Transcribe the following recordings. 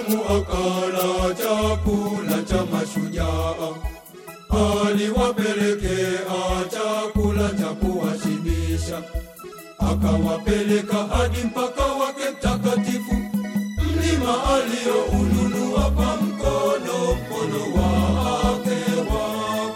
binadamu akala chakula cha mashujaa, aliwapelekea chakula cha kuwashibisha, akawapeleka hadi mpaka wake mtakatifu, mlima alioununua kwa mkono, mkono wake wa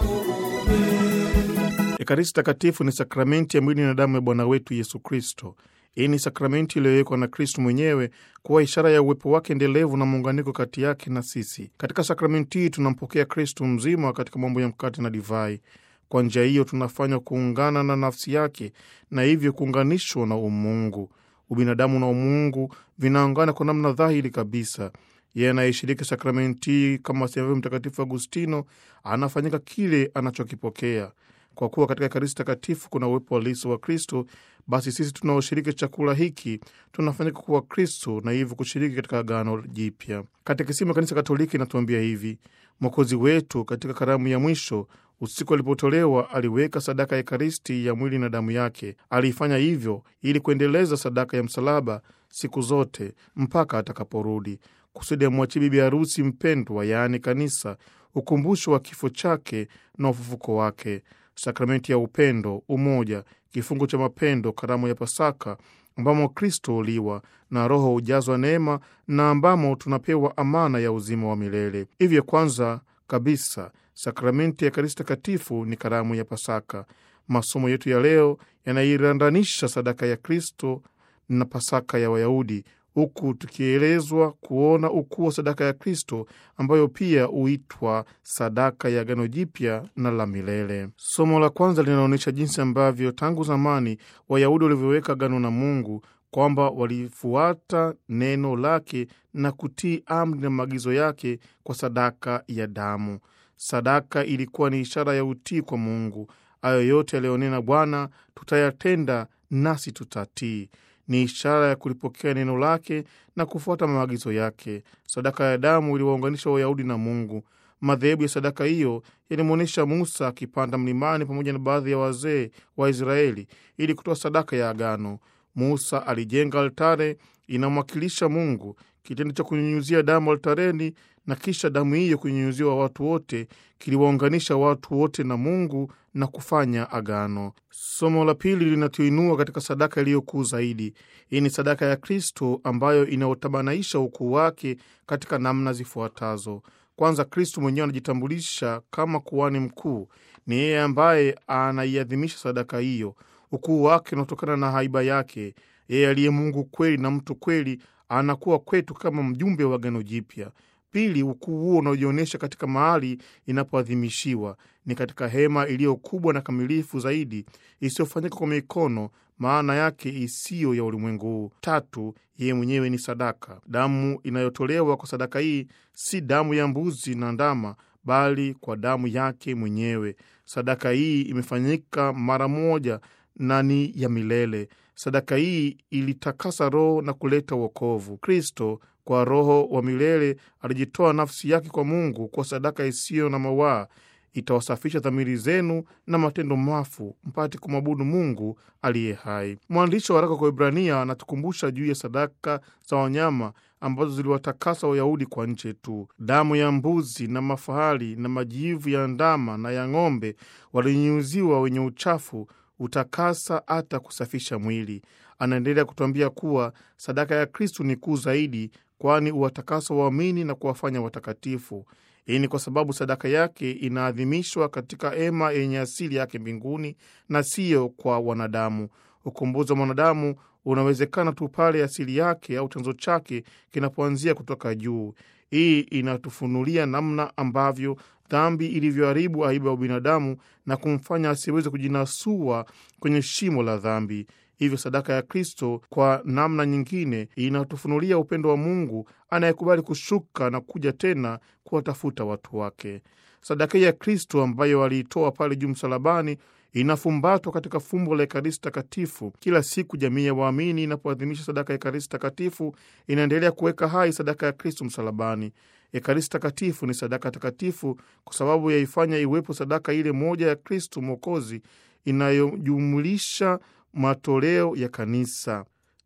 kuume. Ekaristi Takatifu ni sakramenti ya mwili na damu ya Bwana wetu Yesu Kristo. Hii ni sakramenti iliyowekwa na Kristo mwenyewe kuwa ishara ya uwepo wake endelevu na muunganiko kati yake na sisi. Katika sakramenti hii tunampokea Kristo mzima katika mambo ya mkate na divai. Kwa njia hiyo tunafanywa kuungana na nafsi yake na hivyo kuunganishwa na umungu. Ubinadamu na umungu vinaungana kwa namna dhahiri kabisa. Yeye anayeshiriki sakramenti hii, kama asemavyo Mtakatifu Agustino, anafanyika kile anachokipokea. Kwa kuwa katika Ekaristi Takatifu kuna uwepo halisi wa Kristo, basi sisi tunaoshiriki chakula hiki tunafanyika kuwa Kristo na hivyo kushiriki katika agano jipya. Katekisimu ya Kanisa Katoliki inatuambia hivi: Mwokozi wetu katika karamu ya mwisho, usiku alipotolewa, aliweka sadaka ya Ekaristi ya mwili na damu yake. Aliifanya hivyo ili kuendeleza sadaka ya msalaba siku zote mpaka atakaporudi, kusudi amwachie bibi harusi mpendwa, yaani Kanisa, ukumbusho wa kifo chake na ufufuko wake. Sakramenti ya upendo, umoja, kifungo cha mapendo, karamu ya Pasaka ambamo Kristo huliwa na Roho hujazwa neema na ambamo tunapewa amana ya uzima wa milele. Hivyo kwanza kabisa sakramenti ya Ekaristi Takatifu ni karamu ya Pasaka. Masomo yetu ya leo yanairandanisha sadaka ya Kristo na Pasaka ya Wayahudi, huku tukielezwa kuona ukuu wa sadaka ya Kristo ambayo pia huitwa sadaka ya Agano Jipya na la milele. Somo la kwanza linaonyesha jinsi ambavyo tangu zamani Wayahudi walivyoweka agano na Mungu kwamba walifuata neno lake na kutii amri na maagizo yake kwa sadaka ya damu. Sadaka ilikuwa ni ishara ya utii kwa Mungu. Hayo yote yaliyonena Bwana tutayatenda, nasi tutatii ni ishara ya kulipokea neno lake na kufuata maagizo yake. Sadaka ya damu iliwaunganisha Wayahudi na Mungu. Madhehebu ya sadaka hiyo yalimwonyesha Musa akipanda mlimani pamoja na baadhi ya wazee wa Israeli ili kutoa sadaka ya agano. Musa alijenga altare inamwakilisha Mungu. Kitendo cha kunyunyuzia damu altareni na kisha damu hiyo kunyunyuziwa watu wote kiliwaunganisha watu wote na Mungu na kufanya agano. Somo la pili linatuinua katika sadaka iliyokuu zaidi. Hii ni sadaka ya Kristo ambayo inaotabanaisha ukuu wake katika namna zifuatazo. Kwanza, Kristo mwenyewe anajitambulisha kama kuhani mkuu. Ni yeye ambaye anaiadhimisha sadaka hiyo. Ukuu wake unatokana na haiba yake. Yeye aliye Mungu kweli na mtu kweli anakuwa kwetu kama mjumbe wa agano jipya. Pili, ukuu huo unaojionyesha katika mahali inapoadhimishiwa ni katika hema iliyo kubwa na kamilifu zaidi isiyofanyika kwa mikono, maana yake isiyo ya ulimwengu huu. Tatu, yeye mwenyewe ni sadaka. Damu inayotolewa kwa sadaka hii si damu ya mbuzi na ndama, bali kwa damu yake mwenyewe. Sadaka hii imefanyika mara moja na ni ya milele. Sadaka hii ilitakasa roho na kuleta wokovu. Kristo kwa Roho wa milele alijitoa nafsi yake kwa Mungu kwa sadaka isiyo na mawaa. Itawasafisha dhamiri zenu na matendo mafu, mpate kumwabudu Mungu aliye hai. Mwandishi wa waraka kwa Ibrania anatukumbusha juu ya sadaka za wanyama ambazo ziliwatakasa Wayahudi kwa nje tu. Damu ya mbuzi na mafahali na majivu ya ndama na ya ng'ombe walinyunyuziwa wenye uchafu utakasa hata kusafisha mwili. Anaendelea kutuambia kuwa sadaka ya Kristu ni kuu zaidi, kwani uwatakasa waamini na kuwafanya watakatifu. Hii ni kwa sababu sadaka yake inaadhimishwa katika hema yenye asili yake mbinguni na siyo kwa wanadamu. Ukombozi wa mwanadamu unawezekana tu pale asili yake au chanzo chake kinapoanzia kutoka juu. Hii inatufunulia namna ambavyo dhambi ilivyoharibu aiba ya ubinadamu na kumfanya asiweze kujinasua kwenye shimo la dhambi. Hivyo sadaka ya Kristo kwa namna nyingine inatufunulia upendo wa Mungu anayekubali kushuka na kuja tena kuwatafuta watu wake. Sadaka hii ya Kristo ambayo aliitoa pale juu msalabani inafumbatwa katika fumbo la Ekaristi Takatifu. Kila siku jamii ya waamini inapoadhimisha sadaka ya Ekaristi Takatifu inaendelea kuweka hai sadaka ya Kristo msalabani. Ekaristi Takatifu ni sadaka takatifu kwa sababu yaifanya iwepo sadaka ile moja ya Kristo Mwokozi inayojumulisha matoleo ya kanisa.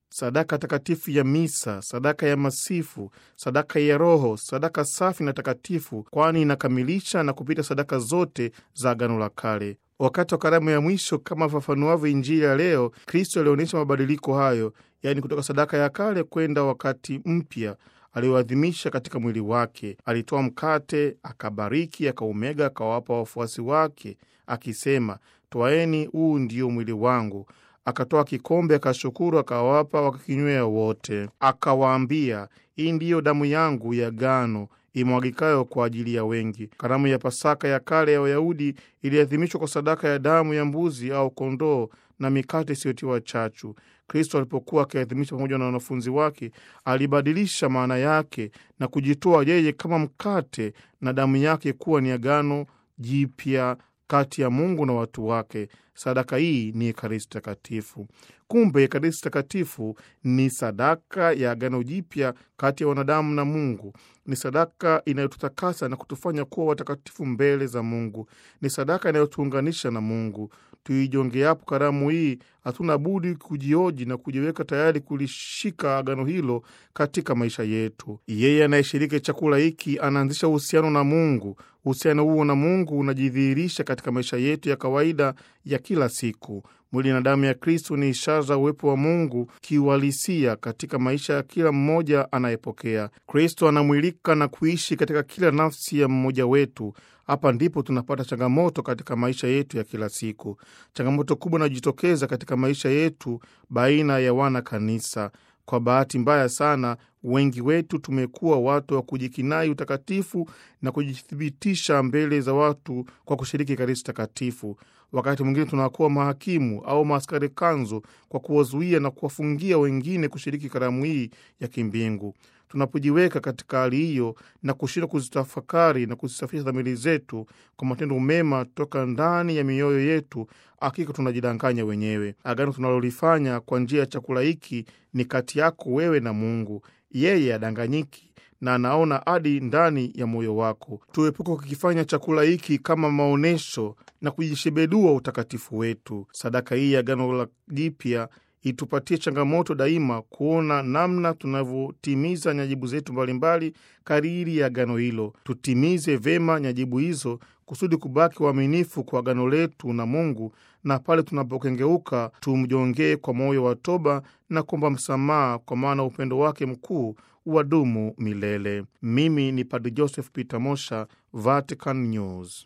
sadaka takatifu ya misa, sadaka ya masifu, sadaka ya Roho, sadaka safi na takatifu, kwani inakamilisha na kupita sadaka zote za Agano la Kale. Wakati wa karamu ya mwisho, kama fafanuavyo Injili ya leo, Kristo alionyesha mabadiliko hayo, yaani kutoka sadaka ya kale kwenda wakati mpya alioadhimisha katika mwili wake. Alitoa mkate, akabariki, akaumega, akawapa wafuasi wake akisema, twaeni, huu ndio mwili wangu. Akatoa kikombe, akashukuru, akawapa, wakakinywea wote. Akawaambia, hii ndiyo damu yangu ya agano imwagikayo kwa ajili ya wengi. Karamu ya Pasaka ya kale ya Wayahudi iliadhimishwa kwa sadaka ya damu ya mbuzi au kondoo na mikate isiyotiwa chachu. Kristo alipokuwa akiadhimisha pamoja na wanafunzi wake, alibadilisha maana yake na kujitoa yeye kama mkate na damu yake kuwa ni agano jipya kati ya Mungu na watu wake. Sadaka hii ni Ekaristi Takatifu. Kumbe Ekaristi Takatifu ni sadaka ya agano jipya kati ya wanadamu na Mungu. Ni sadaka inayotutakasa na kutufanya kuwa watakatifu mbele za Mungu. Ni sadaka inayotuunganisha na Mungu. Tuijongeapo karamu hii, hatuna budi kujioji na kujiweka tayari kulishika agano hilo katika maisha yetu. Yeye anayeshiriki chakula hiki anaanzisha uhusiano na Mungu. Uhusiano huo na Mungu unajidhihirisha katika maisha yetu ya kawaida ya kila siku. Mwili na damu ya Kristo ni ishara za uwepo wa Mungu kiuhalisia katika maisha ya kila mmoja anayepokea. Kristo anamwilika na kuishi katika kila nafsi ya mmoja wetu. Hapa ndipo tunapata changamoto katika maisha yetu ya kila siku. Changamoto kubwa inajitokeza katika maisha yetu baina ya wana kanisa. Kwa bahati mbaya sana, wengi wetu tumekuwa watu wa kujikinai utakatifu na kujithibitisha mbele za watu kwa kushiriki Ekaristi Takatifu. Wakati mwingine tunakuwa mahakimu au maaskari kanzu kwa kuwazuia na kuwafungia wengine kushiriki karamu hii ya kimbingu. Tunapojiweka katika hali hiyo na kushindwa kuzitafakari na kuzisafisha dhamiri zetu kwa matendo mema toka ndani ya mioyo yetu, hakika tunajidanganya wenyewe. Agano tunalolifanya kwa njia ya chakula hiki ni kati yako wewe na Mungu. Yeye adanganyiki na anaona hadi ndani ya moyo wako. Tuepuke kukifanya chakula hiki kama maonyesho na kujishebedua utakatifu wetu. Sadaka hii ya agano la jipya itupatie changamoto daima kuona namna tunavyotimiza nyajibu zetu mbalimbali kariri ya agano hilo. Tutimize vema nyajibu hizo kusudi kubaki waaminifu kwa agano letu na Mungu, na pale tunapokengeuka tumjongee kwa moyo wa toba na kuomba msamaha, kwa maana upendo wake mkuu wadumu milele. Mimi ni Padre Joseph Peter Mosha, Vatican News.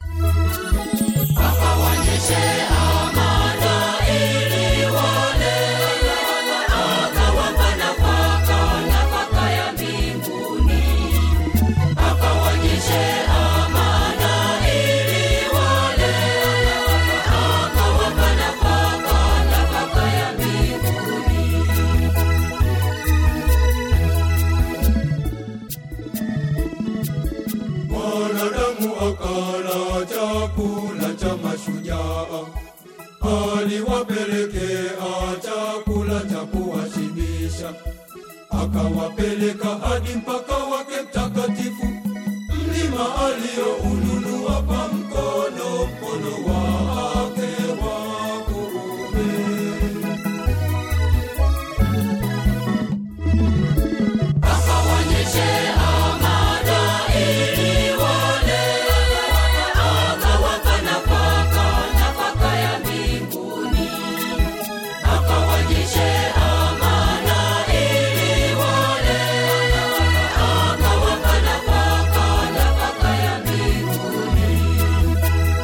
Mwanadamu akala chakula cha mashujaa, aliwapelekea chakula cha kuwashibisha, akawapeleka hadi mpaka